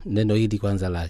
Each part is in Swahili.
neno hili kwanza la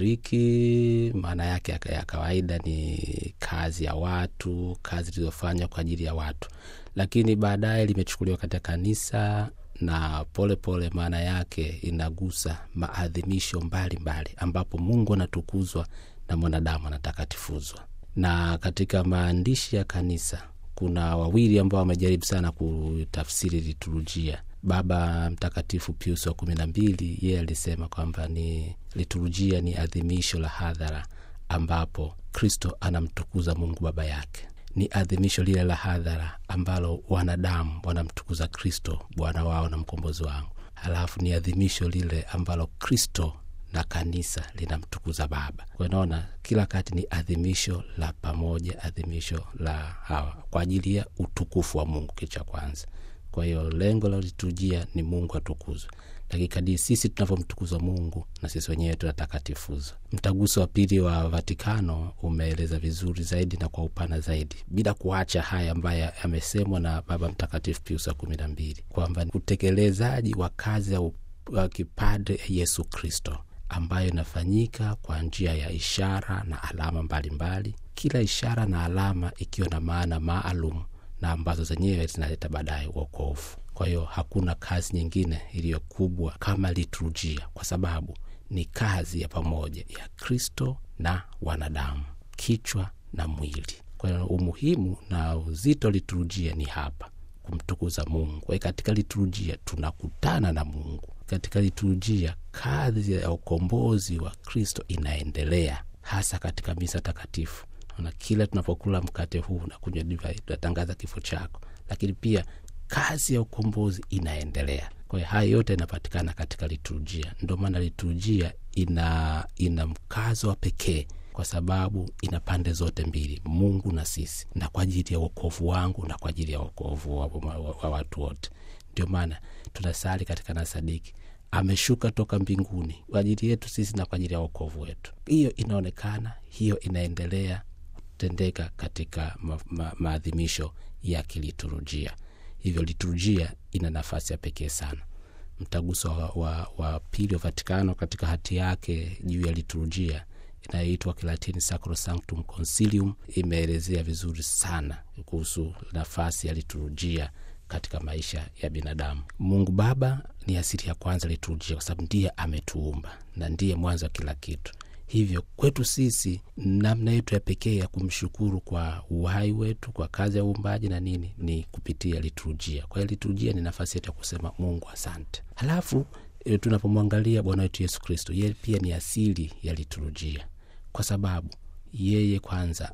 Kigiriki maana yake ya ya kawaida ni kazi ya watu, kazi zilizofanywa kwa ajili ya watu, lakini baadaye limechukuliwa katika kanisa na polepole maana yake inagusa maadhimisho mbalimbali ambapo Mungu anatukuzwa na mwanadamu anatakatifuzwa. Na katika maandishi ya kanisa kuna wawili ambao wamejaribu sana kutafsiri liturujia. Baba Mtakatifu Pius wa kumi na mbili yeye alisema kwamba ni liturujia ni adhimisho la hadhara ambapo Kristo anamtukuza Mungu Baba yake. Ni adhimisho lile la hadhara ambalo wanadamu wanamtukuza Kristo Bwana wao na mkombozi wao. Halafu ni adhimisho lile ambalo Kristo na kanisa linamtukuza Baba. Kwa naona kila kati ni adhimisho la pamoja, adhimisho la hawa kwa ajili ya utukufu wa Mungu, kitu cha kwanza. Kwa hiyo lengo la liturujia ni Mungu atukuzwe, lakini kadiri sisi tunavyomtukuza Mungu na sisi wenyewe tunatakatifuzwa. Mtaguso wa pili wa Vatikano umeeleza vizuri zaidi na kwa upana zaidi, bila kuacha haya ambayo yamesemwa na Baba Mtakatifu Pius wa kumi na mbili kwamba utekelezaji wa kazi ya u- wa kipadre ya Yesu Kristo ambayo inafanyika kwa njia ya ishara na alama mbalimbali mbali. Kila ishara na alama ikiwa na maana maalum na ambazo zenyewe zinaleta baadaye uokovu. Kwa hiyo hakuna kazi nyingine iliyo kubwa kama liturujia, kwa sababu ni kazi ya pamoja ya Kristo na wanadamu, kichwa na mwili. Kwa hiyo umuhimu na uzito liturujia ni hapa kumtukuza Mungu. Kwa hiyo katika liturujia tunakutana na Mungu. Katika liturujia kazi ya ukombozi wa Kristo inaendelea, hasa katika misa takatifu. Na kila tunapokula mkate huu na kunywa divai tunatangaza kifo chako, lakini pia kazi ya ukombozi inaendelea. Kwa hiyo haya yote yanapatikana katika liturujia. Ndio maana liturujia ina, ina mkazo wa pekee kwa sababu ina pande zote mbili, Mungu na sisi, na kwa ajili ya wokovu wangu na kwa ajili ya wokovu wa, wa, wa, wa watu wote. Ndio maana tunasali katika nasadiki ameshuka toka mbinguni kwa ajili yetu sisi na kwa ajili ya wokovu wetu. Hiyo inaonekana, hiyo inaendelea kutendeka katika ma, ma, maadhimisho ya kiliturujia. Hivyo liturujia ina nafasi ya pekee sana. Mtaguso wa, wa, wa pili wa Vatikano katika hati yake juu ya liturujia inayoitwa Kilatini Sacrosanctum Concilium imeelezea vizuri sana kuhusu nafasi ya liturujia katika maisha ya binadamu. Mungu Baba ni asili ya kwanza liturujia, kwa sababu ndiye ametuumba na ndiye mwanzo wa kila kitu. Hivyo kwetu sisi, namna yetu ya pekee ya kumshukuru kwa uhai wetu, kwa kazi ya uumbaji na nini, ni kupitia liturujia. Kwa hiyo liturujia ni nafasi yetu ya kusema Mungu asante. Halafu e, tunapomwangalia Bwana wetu Yesu Kristo, yeye pia ni asili ya liturujia, kwa sababu yeye kwanza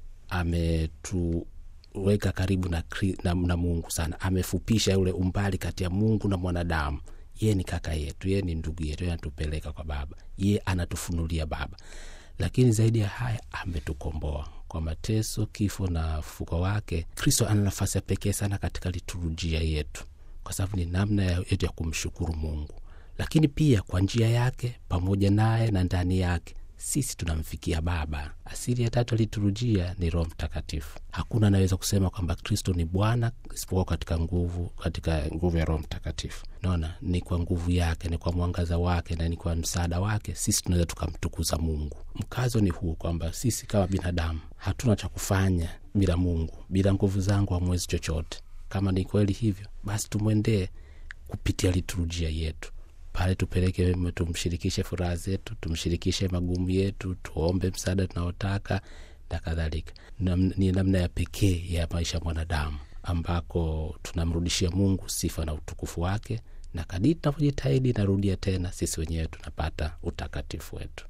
ametu weka karibu na, na, na Mungu sana. Amefupisha ule umbali kati ya Mungu na mwanadamu. Yeye ni kaka yetu, yeye ni ndugu yetu, yeye anatupeleka kwa Baba, yeye anatufunulia Baba. Lakini zaidi ya haya, ametukomboa kwa mateso, kifo na ufufuko wake. Kristo ana nafasi ya pekee sana katika liturujia yetu, kwa sababu ni namna yetu ya kumshukuru Mungu, lakini pia kwa njia yake, pamoja naye na ndani yake sisi tunamfikia Baba. Asili ya tatu ya liturujia ni Roho Mtakatifu. Hakuna anaweza kusema kwamba Kristo ni Bwana isipokuwa katika nguvu, katika nguvu ya Roho Mtakatifu. Naona ni kwa nguvu yake, ni kwa mwangaza wake na ni kwa msaada wake sisi tunaweza tukamtukuza Mungu. Mkazo ni huu kwamba sisi kama binadamu hatuna cha kufanya bila Mungu. Bila nguvu zangu hamwezi chochote. Kama ni kweli hivyo, basi tumwendee kupitia liturujia yetu pale tupeleke, tumshirikishe furaha zetu, tumshirikishe magumu yetu, tuombe msaada tunaotaka na kadhalika. Ni namna ya pekee ya maisha ya mwanadamu ambako tunamrudishia Mungu sifa na utukufu wake, na kadiri tunavyojitahidi, narudia tena, sisi wenyewe tunapata utakatifu wetu.